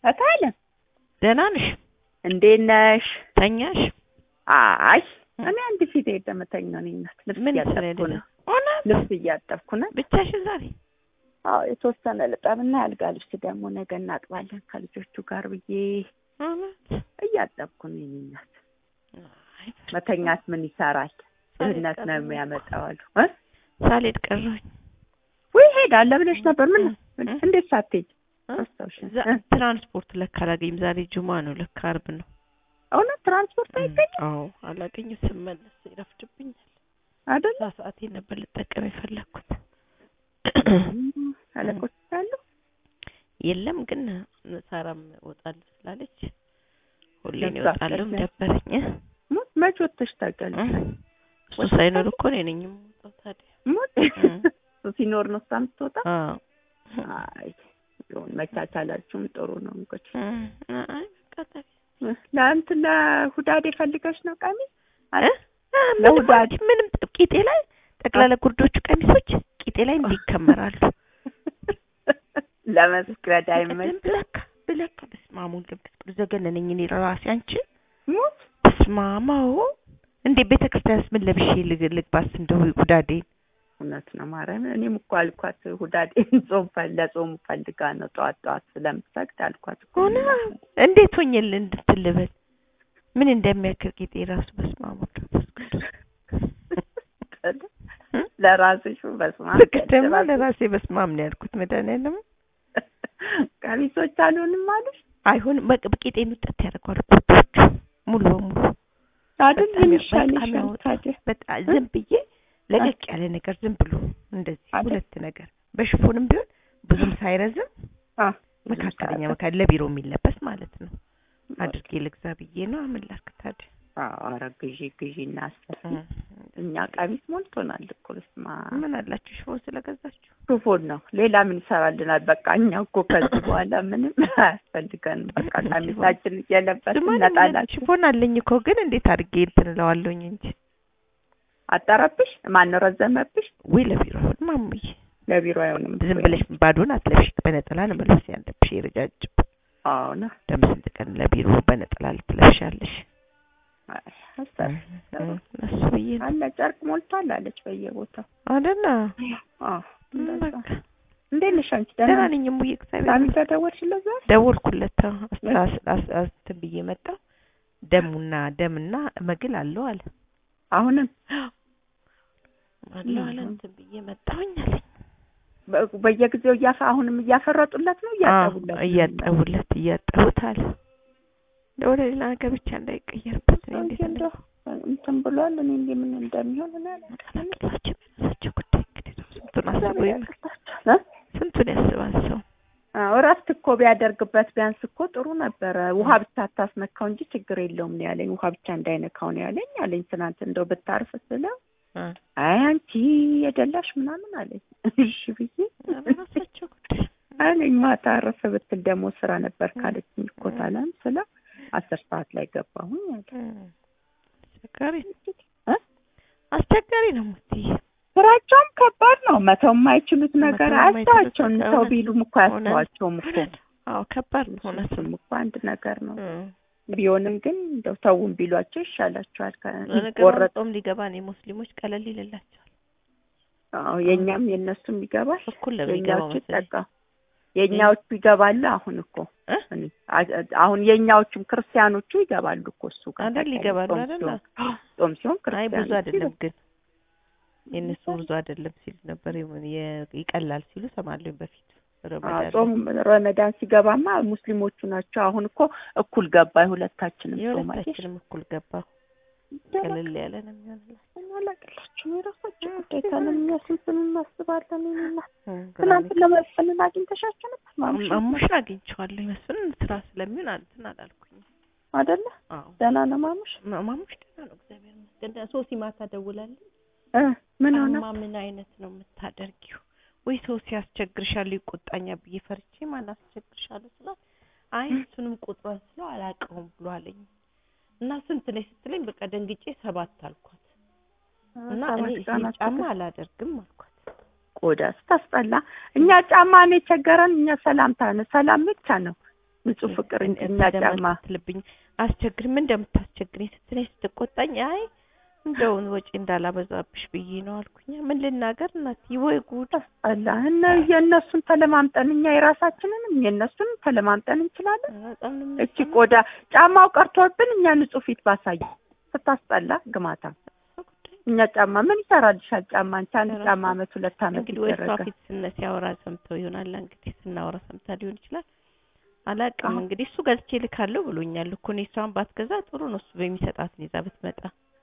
እታለም ደህና ነሽ? እንዴት ነሽ? ተኛሽ? አይ እኔ አንድ ፊት የደመተኛ ነኝ። እናት ልብስ ምን እያጠብኩ ይሰራል? ነው። እውነት ልብስ እያጠብኩ ነው። ብቻሽን ዛሬ? አዎ የተወሰነ ልጠብና ያልጋ ልብስ ደግሞ ነገ እናጥባለን ከልጆቹ ጋር ብዬ እውነት እያጠብኩ ነው። የእኔ እናት አይ፣ መተኛት ምን ይሰራል? ድህነት ነው ቀረሁ። የሚያመጣው አሉ እ ሳልሄድ ቀረሁኝ። ወይ ሄዳለሁ ብለሽ ነበር። ምን እ? እንዴት ሳትሄጂ? እ? አስታውሽ ዛ- ትራንስፖርት ለካ አላገኝም። ዛሬ ጁማ ነው ለካ አርብ ነው። እውነት ትራንስፖርት አይገኝም አዎ አላገኝም። ስመለስ ይረፍድብኛል። አይደል? እዛ ሰዓቴ ነበር ልጠቀም የፈለግኩት። አለቆች አሉ የለም ግን ሳራም እወጣለሁ ስላለች ሁሌ እኔ ለዛ እወጣለሁ አስጠላኝ። ደበረኝ። ሞት መች ወጥተሽ ታውቂያለሽ? እ? እሱ ሳይኖር እኮ እኔ ነኝ የምወጣው ታዲያ። ሞት እሱ ሲኖር ነው እሷ የምትወጣ። አዎ አይ ይሁን መቻቻላችሁም ጥሩ ነው እንግዲህ። እ፣ አይ በቃ ታዲያ ለእንትን ለሁዳዴ ፈልገሽ ነው ቀሚስ? እ? እ፣ ምንም ለውዳድ- አንቺ ምንም ቂጤ ላይ ጠቅላላ ጉርዶቹ ቀሚሶች ቂጤ ላይ እንዲከመራሉ። ለመስገድ ዝም አይመች ብለካ ብለካ በስመ አብ ወወልድ ወመንፈስ ቅዱስ ዘገነነኝ። እኔ ራሴ አንቺ ሞት በስመ አብ አዎ። እንዴ ቤተ ክርስቲያንስ ምን ለብሼ ልግ- ልግባስ እንደው ሁዳዴ እውነት ነው ማርያም። እኔም እኮ አልኳት ሁዳዴ ጾም ፈ- ለጾሙ ፈልጋ ነው ጠዋት ጠዋት ስለምሰግድ አልኳት እኮ ሆነ እንዴት ሆኜል እንድትልበል ምን እንደሚያክል ቂጤ ራሱ በስመ አብ ወወልድ ወመንፈስ ቅዱስ ለራስሽ በስመ አብ ልክ ደግሞ ለራስሽ ለራሴ በስመ አብ ነው ያልኩት። መድኃኒዓለም ቀሚሶች አልሆንም አሉሽ አይሆንም በቃ ቂጤን ውጠት ያደርገዋል ጉርዶቹ ሙሉ በሙሉ አይደል? በጣም ምን ያው- በጣም ይሻልሻል ያወጣል። ታዲያ? በጣም ዝም ብዬ ለቀቅ ያለ ነገር ዝም ብሎ እንደዚህ አይደል? ሁለት ነገር በሽፎንም ቢሆን ብዙም ሳይረዝም አ መካከለኛ መካ ለቢሮ የሚለበስ ማለት ነው አድርጌ ልግዛ ብዬ ነው። ምን ላድርግ ታዲያ? ኧረ ግዢ ግዢ እና አስፈሪ እ፣ እኛ ቀሚስ ሞልቶናል እኮ በስመ አብ ምን አላችሁ ሽፎን ስለገዛችሁ? ሹፎን ነው ሌላ ምን ይሰራልናል? በቃ እኛ እኮ ከዚህ በኋላ ምንም አያስፈልገንም። በቃ ቀሚሳችን እየለበስን ድማ ነጣላችን ሽፎን አለኝ እኮ ግን እንዴት አድርጌ እንትን እለዋለሁኝ እንጂ አጠረብሽ? ማን ረዘመብሽ? ወይ ለቢሮ አይሆን ማሙዬ፣ ለቢሮ አይሆንም። ዝም ብለሽ ባዶን አትለብሽ። በነጠላ ነው መልበስ ያለብሽ። የረጃጅም አዎ ነው ደግሞ ስንት ቀን ለቢሮ በነጠላ ልትለብሻለሽ? አይ፣ አሰሪ እ፣ እሱ ብዬ ነው አለ ጨርቅ ሞልቷል አለች በየቦታው። አይደለ? አዎ እንደዛ። በቃ እንዴት ነሽ አንቺ? ደህና ደህና ነኝ እሙዬ፣ እግዚአብሔር ሳሚ ይመስገን። ጋር ደወልሽለት ዛሬ? ደወልኩለት። አዎ፣ አስ- አስ- አስ- አስ- እንትን ብዬ መጣሁ። ደሙና ደምና መግል አለው አለ አሁንም አለው አለ እንትን ብዬ መጣሁኝ አለኝ። በ- በየጊዜው እያፈ አሁንም እያፈረጡለት ነው እያጠቡለት አዎ፣ ነው? እያጠቡለት እያጠቡት አለ። እንደው ወደ ሌላ ነገር ብቻ እንዳይቀየርበት እኔ እንዴት አንቺ እንደው እንትን ብሏል። እኔ እንዴ ምን እንደሚሆን እኔ አላውቅም። እንደቀላቅላቸው በራሳቸው ጉዳይ እንግዲህ ነው። ስንቱን አስቦ እግዚአብሔር ይመ- ያቅርባቸው እ? ስንቱን ያስባል ሰው። አዎ እረፍት እኮ ቢያደርግበት ቢያንስ እኮ ጥሩ ነበረ። ውሃ ብቻ አታስነካው እንጂ ችግር የለውም ነው ያለኝ። ውሃ ብቻ እንዳይነካው ነው ያለኝ አለኝ። ትናንት እንደው ብታርፍ ስለው እ፣ አይ አንቺ የደላሽ ምናምን አለኝ። እሺ ብዬ በራሳቸው ጉዳይ አለኝ። ማታ አረፈ ብትል ደግሞ ስራ ነበር ካለችኝ እኮ ታለም ስለው አስር ሰዓት ላይ ገባሁኝ አለ። እ፣ አስቸጋሪ ነው። እ? አስቸጋሪ ነው ሙትዬ። ስራቸውም ከባድ ነው። መተው የማይችሉት ነገር መተው የማይችሉት አያስተዋቸውም። ነገር ሰው እውነት ቢሉም እኮ አያስተዋቸውም እኮ እውነት። አዎ ከባድ ነው እውነት እሱም እኮ አንድ ነገር ነው። እ። ቢሆንም ግን እንደው ተውን ቢሏቸው ይሻላቸዋል። ለነገሩ ቆረጥ ጾም ሊገባ ነው። የሙስሊሞች ቀለል ይልላቸዋል። አዎ የኛም የእነሱም ይገባል። እኩል ነው የሚገባው የኛዎቹ መሰለኝ። ይጠቃ የኛዎቹ ይገባሉ። አሁን እኮ እ? እኔ አ- አሁን የኛዎቹም ክርስቲያኖቹ ይገባሉ እኮ እሱ ጋር አይደል? ታውቂያለሽ፣ ይገባሉ ጾም አይደል? ሲሆን ጾም ሲሆን አይ ብዙ ክርስቲያኖቹ አይደለም ይገባሉ። ግን የእነሱ ብዙ አይደለም ሲሉ ነበር። የሆነ የ- ይቀላል ሲሉ ሰማለሁ በፊት አዎ፣ ረመዳን ጾም ረመዳን ሲገባማ ሙስሊሞቹ ናቸው። አሁን እኮ እኩል ገባ የሁለታችንም ጾም አየሽ። የሁለታችንም እኩል ገባ። ቀለል ያለ ነው የሚሆንላቸው። አላቅላችሁ የራሳቸው ጉዳይ ካለን እኛ ስንትን እናስባለን። ይሄንና እ፣ ትናንት ግራ ለመስፍንን አግኝተሻቸው ነበር ማምሽ የሚገባ- ማሙሽን አግኝቼዋለሁ ይመስል ስራ ስለሚሆን እንትን አላልኩኝ። አይደለ? አዎ ደህና ነው ማሙሽ ማ- ማሙሽ ደህና ነው እግዚአብሔር ይመስገን። ሶሲ ማታ ደውላልኝ እ ምን ሆነ? ጫማ ምን አይነት ነው የምታደርጊው? ወይ ሰው ሲያስቸግርሻለሁ ይቆጣኛ ብዬ ፈርቼ ማን አስቸግርሻለሁ ስላት አይ እሱንም ቁጥሯን ስለው አላውቀውም ብሎ አለኝ እና ስንት ነሽ ስትለኝ በቃ ደንግጬ ሰባት አልኳት እና እኔ ሰባት ይሄ ቀናት ጫማ ትግል- አላደርግም አልኳት። ቆዳ ስታስጠላ። እኛ ጫማ ነው የቸገረን። እኛ ሰላምታ ነው ሰላም ብቻ ነው ንጹህ ፍቅር እንጂ እኛ ጫማ እንደምትልብኝ አስቸግሪ ምን እንደምታስቸግሪኝ ስትለኝ ስትቆጣኝ አይ እንደውን ወጪ እንዳላበዛብሽ ብዬ ነው አልኩኝ። ምን ልናገር እናትዬ ወይ ጉድ አላህ እና የእነሱን ተለማምጠን እኛ የራሳችንንም የእነሱንም ተለማምጠን እንችላለን። በጣም ነው እቺ ቆዳ ጫማው ቀርቶብን እኛ ንጹህ ፊት ባሳይ ስታስጠላ ግማታ እኛ ጫማ ምን ይሰራልሻል? ጫማ አንቺ አንድ ጫማ አመት ሁለት አመት እንግዲህ ወይ እሷ ይደረጋል። ፊት ስነ ሲያወራ ሰምተው ይሆናል እንግዲህ ስናወራ ሰምታ ሊሆን ይችላል። አላውቅም አዎ። እንግዲህ እሱ ገዝቼ ልካለሁ ብሎኛል እኮ እኔ እሷን ባትገዛ ጥሩ ነው እሱ በሚሰጣትን ይዛ ብትመጣ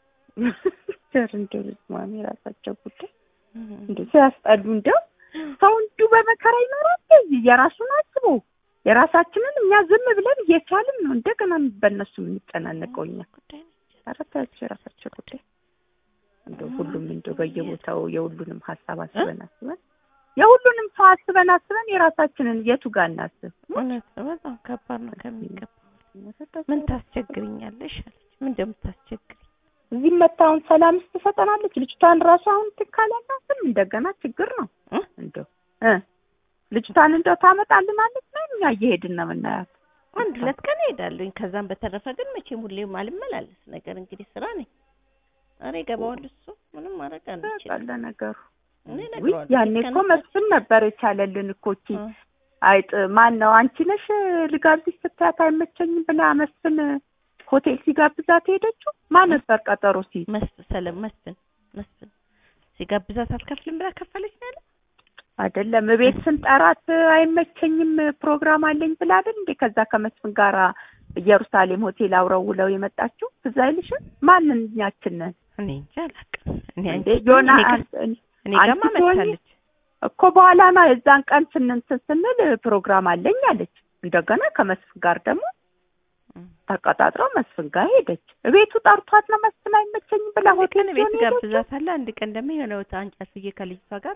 ጀር እንደው ማሚ የራሳቸው ጉዳይ እንደው ሲያስጠሉ እንደው ሰው እንዲሁ በመከራ ይኖራል። እንደዚህ የራሱን አስቦ የራሳችንን እኛ ዝም ብለን እየቻልን ነው እንደገና በእነሱ የምንጨናነቀው እኛ። ጉዳይ ነው። ኧረ ተያቸው የራሳቸው ጉዳይ። እንደው ሁሉም እንደው በየቦታው የሁሉንም ሀሳብ አስበን አስበን የሁሉንም ሰው አስበን አስበን የራሳችንን የቱ ጋር እናስብ? እውነት ነው። በጣም ከባድ ነው ከሚገባ ምን ታስቸግርኛለሽ አለች። ምን እንደምታስቸግሪ እዚህ መታውን ሰላም ትሰጠናለች። ልጅቷን ራሱ አሁን ትካላላትም እንደገና ችግር ነው እ? እንደው እ ልጅቷን እንደው ታመጣልናለች ነው እኛ እየሄድን ነው የምናያት። አንድ ሁለት ቀን እሄዳለሁኝ። ከዛም በተረፈ ግን መቼም ሁሌም አልመላለስ ነገር እንግዲህ ስራ ነኝ። ኧረ ይገባዋል እሱ ምንም ማድረግ አንችልም። ያለ ነገሩ እኔ ውይ እነግረዋለሁ። ያኔ እኮ ከነሳ- መስፍን ነበር የቻለልን እኮ እቺ እ፣ አይጥ ማን ነው አንቺ ነሽ ልጋብዝሽ ስታያት አይመቸኝም ብላ መስፍን ሆቴል ሲጋብዛት ሄደችው። ማን ነበር ቀጠሮ ሲይዝ? መስፍን ሰለም መስፍን መስፍን ሲጋብዛት አልከፍልም ብላ ከፈለች ነው ያለው። አይደለም እቤት ስንጠራት አይመቸኝም ፕሮግራም አለኝ ብላ አይደል እንዴ ከዛ ከመስፍን ጋራ ኢየሩሳሌም ሆቴል አውረው ውለው የመጣችው ትዝ አይልሽም? ማንን ያችን ነን እኔ እንጃ አላውቅም። እኔ እንዴ አንቺ ዮና እኔ ጋ- አንቺ- እኔ አንቺ ጋማ ትሆኚ? መታለች። እኮ በኋላ ነው የዛን ቀን ስንንትን ስንል ፕሮግራም አለኝ አለች። እንደገና ከመስፍን ጋር ደግሞ እ። ተቀጣጥረው መስፍን ጋር ሄደች። ቤቱ ጠርቷት ነው መስፍን አይመቸኝም ብላ አንድ ሆቴል ቀን ቤት ሲሆን ሄደችው። ጋብዛታለሁ። አንድ ቀን ደግሞ የሆነ ቦታ አንጫት ብዬ ከልጅቷ ጋር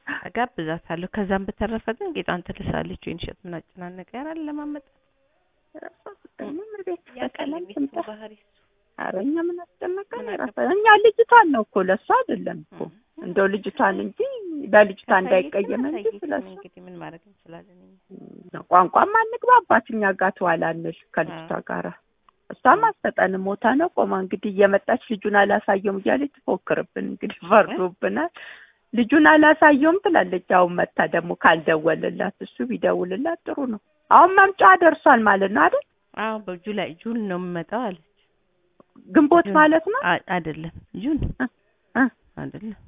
ጋብዛታለሁ። ከዛም በተረፈ ግን ጌጣን ትልሳለች ወይን ሸት ምን አጨናነቀ ያራል ለማመጣ የራሷ ጉዳይ ነው። ምን ቤት ያቀለ በሰላም ቤት ትምጣ። ባህሪ እሱ ኧረ እኛ ምን አስጨነቀን? ምን የራሷ አገባን? እኛ ልጅቷን ነው እኮ ለእሱ አይደለም እኮ እ። እንደው ልጅቷን እንጂ ለልጅቷ ካሳየችን እንዳይቀየም እንጂ አሳየችን። ስለሱ እንግዲህ ምን ማድረግ እንችላለን እኛ? ቋንቋም አንግባባት እኛ ጋር ትዋላለች ከልጅቷ ጋራ እሷም አትሰጠንም ሞታ ነው ቆማ እንግዲህ እየመጣች ልጁን አላሳየውም እያለች ትፎክርብን እንግዲህ ፈርዶብናል ልጁን አላሳየውም ትላለች አሁን መታ ደግሞ ካልደወልላት እሱ ቢደውልላት ጥሩ ነው አሁን መምጫዋ ደርሷል ማለት ነው አይደል አዎ በጁላይ ጁን ነው የምመጣው አለች። ግንቦት ጁን ማለት ነው አ- አይደለም ጁን እ እ አይደለም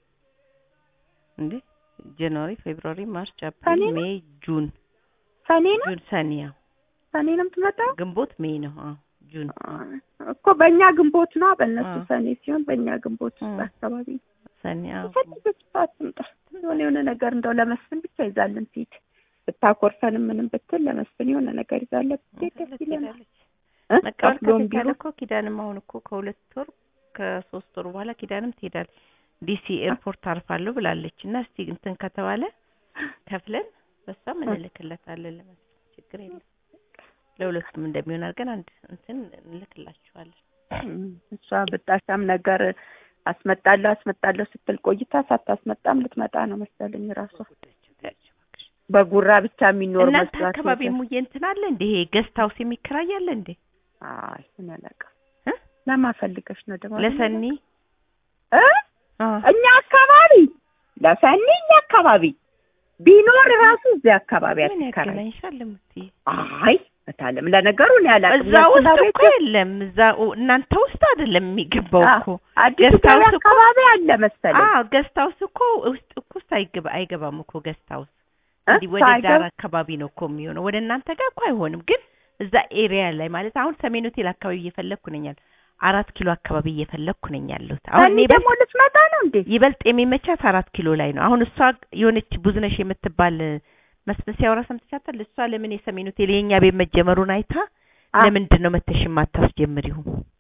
እንዴ ጃንዋሪ፣ ፌብሩዋሪ፣ ማርች፣ ሰኔ አፕሪል፣ ነው? ሜይ፣ ጁን ሰኔ ነው ጁን ሰኔ ያው ሰኔ ነው የምትመጣው ግንቦት ሜይ ነው። አዎ ጁን እኮ በእኛ ግንቦት ነው በእነሱ አዎ። ሰኔ ሲሆን በእኛ ግንቦት ውስጥ አዎ። አካባቢ ሰኔ አዎ የፈለገች ሰዓት ትምጣ የሆነ የሆነ ነገር እንደው ለመስፍን ብቻ ይዛልን ትሂድ ብታኮርፈንም ምንም ብትል ለመስፍን የሆነ ነገር ይዛለን ብትሄድ ደስ ይለናል ትሄዳለች። እ? መቀበል ከፍሎም ከተቻለ ቢሆን እኮ ኪዳንም አሁን እኮ ከሁለት ወር ከሶስት ወር በኋላ ኪዳንም ትሄዳለች። ዲሲ ኤርፖርት አርፋለሁ ብላለች እና እስቲ እንትን ከተባለ ከፍለን በሷም እንልክለታለን ለመስፍን ችግር የለም። ለሁለቱም እንደሚሆን አድርገን አንድ እንትን እንልክላችኋለን። እም፣ እሷ ብጣሻም ነገር አስመጣለሁ አስመጣለሁ ስትል ቆይታ ሳታስመጣም ልትመጣ ነው መሰለኝ ራሷ ጉዳያቸው ታያቸው እባክሽ። በጉራ ብቻ የሚኖር እናንተ መስሏት አካባቢ ነበር። ሙዬ እንትን አለ እንዴ? ይሄ ገስት ሀውስ የሚከራይ አለ እንዴ? አይ ምን አላውቅም እ? ለማፈልገሽ ነው ደግሞ ለሰኒ እ አ እኛ አካባቢ ለሰኒ እኛ አካባቢ ቢኖር ራሱ እዚህ አካባቢ ምን አትከራይ ያገናኝሻል እምትይ? አይ እታለም ለነገሩ እኔ አላውቅም እዛ ውስጥ የእንትና እኮ ቤት የለም። እዛ እናንተ ውስጥ አይደለም የሚገባው አ- እኮ አዲስ ገስት ገበያ ሀውስ እኮ- አካባቢ አለ መሰለኝ አዎ ገስት ሀውስ እኮ ውስጥ እኮ ውስጥ አይገባ አይገባም እኮ ገስት ሀውስ እ? እንዲህ ወደ ሳይገባ- ዳር አካባቢ ነው እኮ የሚሆነው። ወደ እናንተ ጋር እኮ አይሆንም። ግን እዛ ኤሪያ ላይ ማለት አሁን ሰሜን ሆቴል አካባቢ እየፈለግኩ ነኝ ያለሁት። አራት ኪሎ አካባቢ እየፈለግኩ ነኝ ያለሁት። አሁን ሰኒ እኔ ይበልጥ ደግሞ ልትመጣ ነው እንዴ ይበልጥ የሚመቻት አራት ኪሎ ላይ ነው። አሁን እሷ የሆነች ብዙነሽ የምትባል መስፍን ሲያወራ ሰምተሻታል? እሷ ለምን የሰሜን ሆቴል የኛ ቤት መጀመሩን አይታ አ- ለምንድን ነው መተሽ የማታስጀምሪው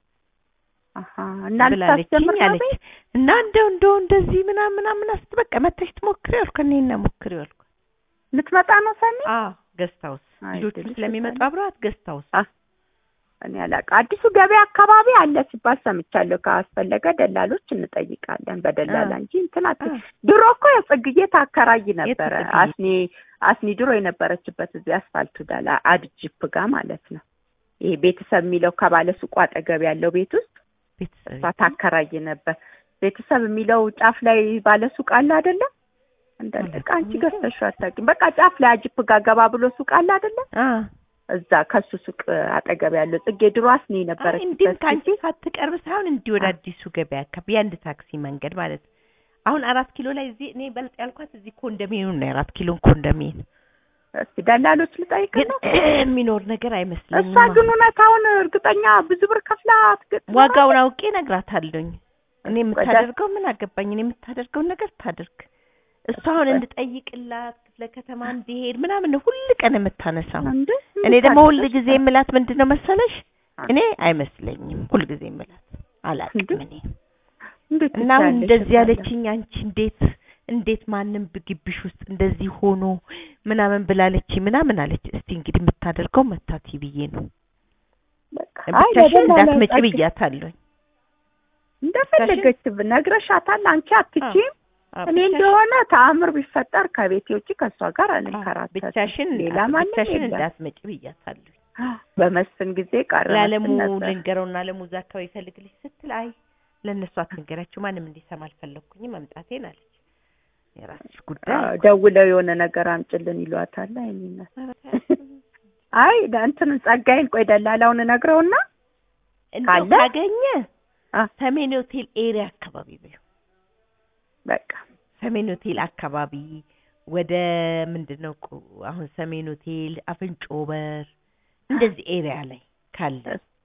አሀ እና ብላለችኝ ልታስጀምር ነው አለች። ቤት? እና እንደው እንደው እንደዚህ ምናምን ምናምን አስት በቃ መተሽ ትሞክሪው አልኩ። እኔና ሞክሪው አልኩ። ልትመጣ ነው ሰኒ አዎ ገስት ሀውስ አይ ልጆቹ ትልሽ ስለሚመጡ ሰኒ። አብረዋት ገስት ሀውስ እኔ አላውቅም። አዲሱ ገበያ አካባቢ አለ ሲባል ሰምቻለሁ። ካስፈለገ ደላሎች እንጠይቃለን በደላላ አ- እንጂ እንትን አት አ- ድሮ እኮ የጽግዬ ታከራይ ነበረ። የጽግዬ? አስኔ አስኒ ድሮ የነበረችበት እዚህ አስፋልቱ ዳላ አድጅፕ ጋር ማለት ነው። ይሄ ቤተሰብ የሚለው ከባለ ሱቁ አጠገብ ያለው ቤት ውስጥ ቤተሰብ እሷ ታከራይ ነበር። ቤተሰብ የሚለው ጫፍ ላይ ባለ ሱቅ አለ አይደለም? እንዳለ ዕቃ አንቺ ገዝተሽው አታውቂም። በቃ ጫፍ ላይ አጅፕ ጋር ገባ ብሎ ሱቅ አለ አይደለም? አ እዛ ከሱ ሱቅ አጠገብ ያለው ጽጌ ድሮ አስኒ እንዲህ ነበረችበት ከአንቺ ሳትቀርብ ሳይሆን እንዲህ ወደ አዲሱ ገበያ አካባቢ የአንድ ታክሲ መንገድ ማለት ነው። አሁን አራት ኪሎ ላይ እዚህ እኔ በልጥ ያልኳት እዚህ ኮንዶሚኒየም ነው። የአራት ኪሎን ኮንዶሚኒየም እስኪ ደላሎች ልጠይቅ ግን ነው። የሚኖር ነገር አይመስለኝም። እሷ ግን እውነታውን እርግጠኛ ብዙ ብር ከፍላ ትገጥ ዋጋውን አውቄ እነግራታለሁኝ። እኔ የምታደርገው ምን አገባኝ? እኔ የምታደርገውን ነገር ታድርግ። እሷ አሁን እንድጠይቅላት ክፍለ ከተማ እንዲሄድ ምናምን ነው ሁል ቀን የምታነሳው። እንዴ እኔ ደግሞ ሁል ጊዜ የምላት ምንድን ነው መሰለሽ? እኔ አይመስለኝም ሁል ጊዜ የምላት አላውቅም እኔ እንዴት እና አሁን ትችያለሽ እንደዚህ እላለሁ። ያለችኝ አንቺ እንዴት እንዴት ማንም ግቢሽ ውስጥ እንደዚህ ሆኖ ምናምን ብላለች ምናምን አለች። እስቲ እንግዲህ የምታደርገው መታት ብዬ ነው በቃ አይ ብቻሽን ለደላላ እንዳትመጪ ጸግ- ብያታለሁኝ። እንደፈለገች ነግረሻታል። አንቺ አትችይም። እኔ እንደሆነ ተአምር ቢፈጠር ከቤቴ ውጭ ከእሷ ጋር አንከራተትም። ብቻሽን ሌላ ማንም ብቻሽን የለም። እንዳትመጪ ብያታለሁ። በመስፍን ጊዜ ቀረ ለአለሙ መስፍን ነበር። ልንገረውና አለሙ እዛ አካባቢ ይፈልግልሽ ስትል አይ ለእነሱ አትንገሪያቸው ማንም እንዲሰማ አልፈለግኩኝም መምጣቴን አለች። የራስሽ ጉዳይ አዎ፣ ደውለው የሆነ ነገር አምጭልን ይሏታል። አይ እኔ እናት አይ እንትን ጸጋዬን ቆይ ደላላውን እነግረውና እንደው ካለ? ካገኘ አ ሰሜን ሆቴል ኤሪያ አካባቢ በይው። በቃ ሰሜን ሆቴል አካባቢ ወደ ምንድን ነው እኮ አሁን ሰሜን ሆቴል አፍንጮ በር እንደዚህ ኤሪያ ላይ ካለ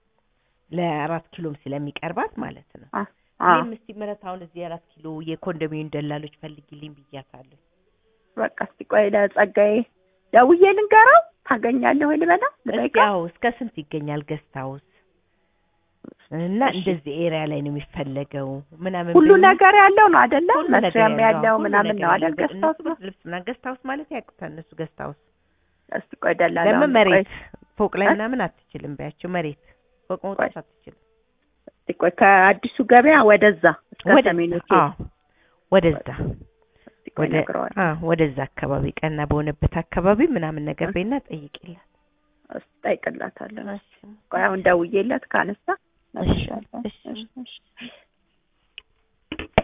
ለአራት ኪሎም ስለሚቀርባት ማለት ነው። አ አ እኔም እስቲ ምህረት አሁን እዚህ አራት ኪሎ የኮንዶሚኒየም ደላሎች ፈልጊልኝ ብያታለሁ። በቃ እስቲ ቆይ ለጸጋዬ ደውዬ ልንገረው ታገኛለህ ወይ ልበለው እስቲ ልጠይቀው? አዎ እስከ ስንት ይገኛል ገስት ሀውስ እና እሺ። እንደዚህ ኤሪያ ላይ ነው የሚፈለገው ምናምን ሁሉ ብዬ- ነገር ያለው ነው አይደለ? ሁሉ ነገር መስሪያም ያለው ሁሉ ምናምን ነገር ነው አይደል? ያለው። ገዝታ እነሱ ውስጥ ነው። ብርድ ልብስ ምናምን ገስት ሀውስ ማለት ያውቁታል እነሱ ገስት ሀውስ እስቲ ቆይ ደላላ ለምን መሬት ፎቅ ላይ እ? ምናምን አትችልም በያቸው መሬት ፎቅ መውጣት አትችልም እስቲ ቆይ ከአዲሱ ገበያ ወደዛ እስከ ወደዛ ሰሜን ሆቴል አዎ ወደዛ እስቲ ቆይ ወደ እነግረዋለሁ። አ ወደዛ አካባቢ ቀና በሆነበት አካባቢ ምናምን ነገር እ? በይና ጠይቂላት እስቲ እጠይቅላታለሁ። ቆይ አሁን ደውዬለት ካነሳ እሺ፣ እነግርሻለሁ። እሺ። እሺ፣ እሺ።